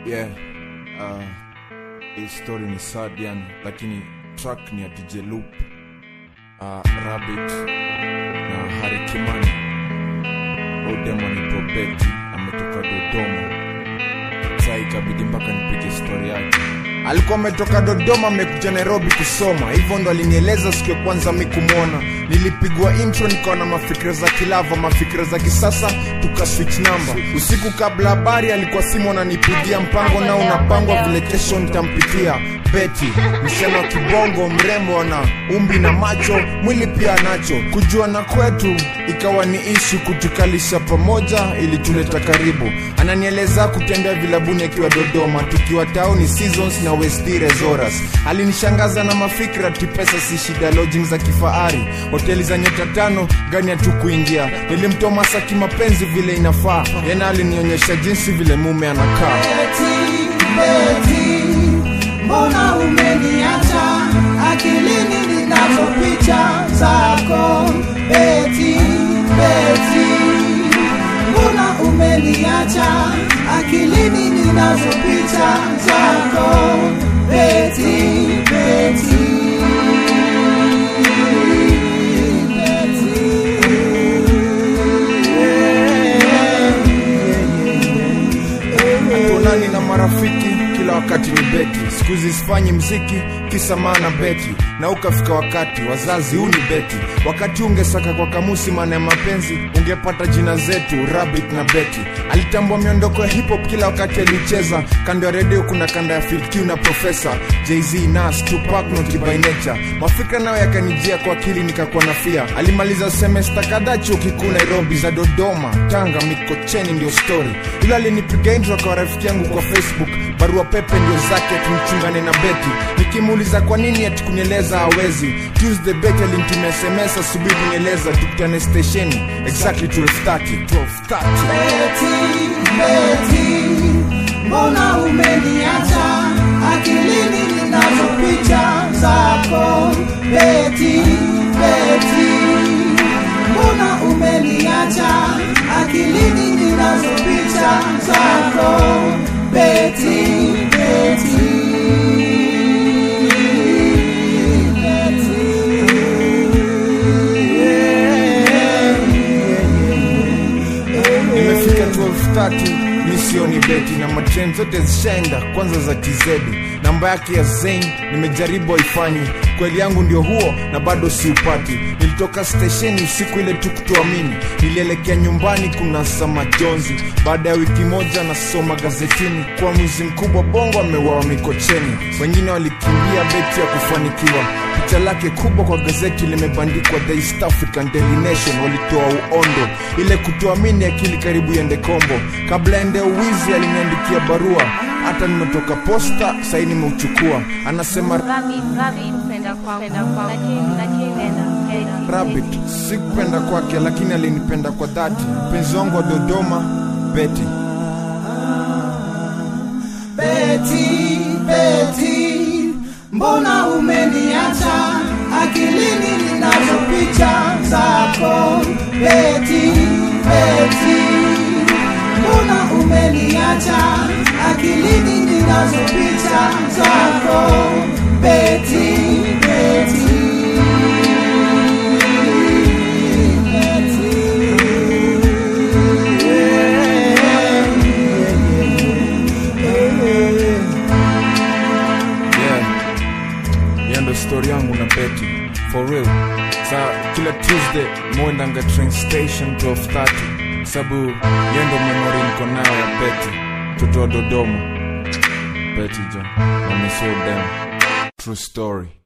yeah uh, hii story ni sad yani lakini track ni ya dj loop uh, rabbit na hari kimani udemoni probeti ametoka dodoma saa ikabidi mpaka nipige story yake alikuwa ametoka dodoma amekuja nairobi kusoma hivyo ndo alinieleza siku ya kwanza mi kumwona nilipigwa intro nikawa na mafikira za kilava mafikira za kisasa tuka switch number usiku kabla habari alikuwa simu ananipigia mpango nao unapangwa vile kesho nitampitia beti msema kibongo mrembo ana umbi na macho mwili pia anacho kujuana kwetu ikawa ni ishu kutukalisha pamoja ili tuleta karibu ananieleza kutembea vilabuni akiwa dodoma tukiwa tauni seasons na westire zoras alinishangaza na mafikra tipesa si shida lodging za kifahari hoteli za nyota tano gani hatu kuingia nilimtoa masaki mapenzi vile inafaa yena alinionyesha jinsi vile mume anakaa Beti, Beti, mbona umeniacha akilini ninazo picha zako Beti, Beti, mbona umeniacha akilini ninazo picha zako Beti, Beti. tuonani na marafiki kila wakati ni beti siku hizi sifanyi mziki kisa maana beti na ukafika wakati wazazi huu ni beti wakati ungesaka kwa kamusi maana ya mapenzi ungepata jina zetu rabbit na beti alitambua miondoko ya hip hop kila wakati alicheza kando ya redio kuna kanda ya filq na profesa jz nas tupac noti by nature mafikra nayo yakanijia kwa akili nikakuwa na fia alimaliza semesta kadhaa chuo kikuu nairobi za dodoma tanga mikocheni ndio story ilo alinipiga intro kwa rafiki yangu kwa facebook barua pepe ndio zake tumchungane na beti nikimuuliza kwa nini ati kunieleza hawezi tuesday beti alinitumia sms asubuhi kunieleza tukutane stesheni exactly 1230 1230 Beti, Beti, mbona umeniacha akilini ninazo picha zako Beti, Beti, mbona umeniacha akilini ninazo picha zako Beti, Beti. nimefika 1230 misioni beti na matren zote zishaenda kwanza za tz namba yake ya zain nimejaribu haifanyi kweli yangu ndio huo na bado siupati nilitoka stesheni usiku ile tu kutoamini nilielekea nyumbani kuna sama jonzi baada ya wiki moja nasoma gazetini kwa mwizi mkubwa bongo ameuawa mikocheni wengine walikimbia beti ya kufanikiwa picha lake kubwa kwa gazeti limebandikwa the east african daily nation walitoa uondo ile kutoamini akili karibu iende kombo kabla ende uwizi aliniandikia barua hata nimetoka posta sahii nimeuchukua anasema Rabbit, rabbit, penda kwangu, penda kwangu, lakini, lakini, penda, rabbit sikupenda kwake lakini alinipenda kwa dhati mpenzi wangu wa dodoma beti Beti, Beti, mbona umeniacha akilini ninazo picha zako Beti, Beti, mbona umeniacha akilini ninazo picha zako Beti, Beti. yeah hiyo ndo story yangu na beti for real sa kila tuesday mwendanga train station 1230 sababu hiyo ndo memori niko nayo ya beti mtoto wa dodoma beti jo amesodem true story